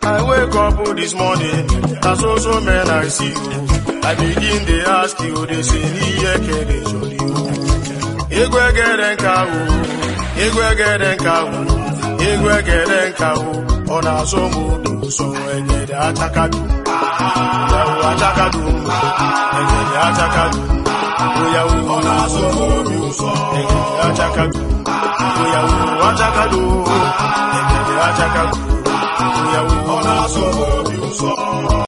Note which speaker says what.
Speaker 1: I wake up this morning, na so so men I see you. I begin dey ask you, they say n'ihe kere jọrọ iwu. Igwe gere nka o, igwe gere nka o, igwe gere nka o, ọ na-asọ m obi ụsọ egede achakadu. Yawu achakadu, egede achakadu. Oyawu ọ na-asọ m obi ụsọ egede achakadu. Oyawu achakadu, egede achakadu. Oyawu ọ na-asọ m obi ụsọ.